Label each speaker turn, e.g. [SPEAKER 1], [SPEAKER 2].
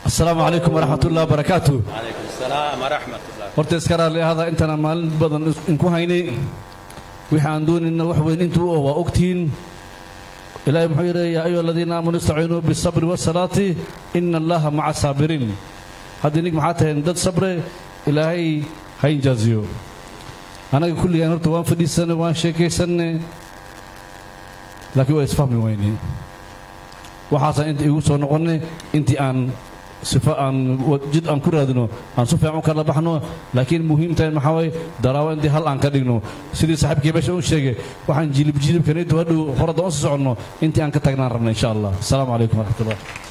[SPEAKER 1] asalaamu calaykum waraxmat ullahi wabarakaatu
[SPEAKER 2] calaykum asalaam waraxmat ullah
[SPEAKER 1] horta iska raalli ahada intaana maalin badan inku haynay wixii aan doonayna wax weyn intuu oh waa ogtihiin ilaahay muxuu yidhi yaa ayuha aladiina aamanuu istaciinuu bisabri wasalaati ina allaha maca saabiriin haddii nig maxaa taheen dad sabre ilaahay ha injaaziyo annaga kulligaan horta waan fadhiisanay waan sheekaysanay laakiin waa isfahmi weyne waxaasaan inta igu soo noqonnay intii aan sifo aan jid aan ku raadino aan su fiican u kala baxno laakiin muhiimtahay maxaa waye daraawo intii hal aan ka dhigno sidii saaxiibkii meesha u sheegay waxaan jilib jilibkanaytu hadhow horadda u soo soconno intii aan ka tagnaan rabna insha allah asalaamu calaykum waraxmatullah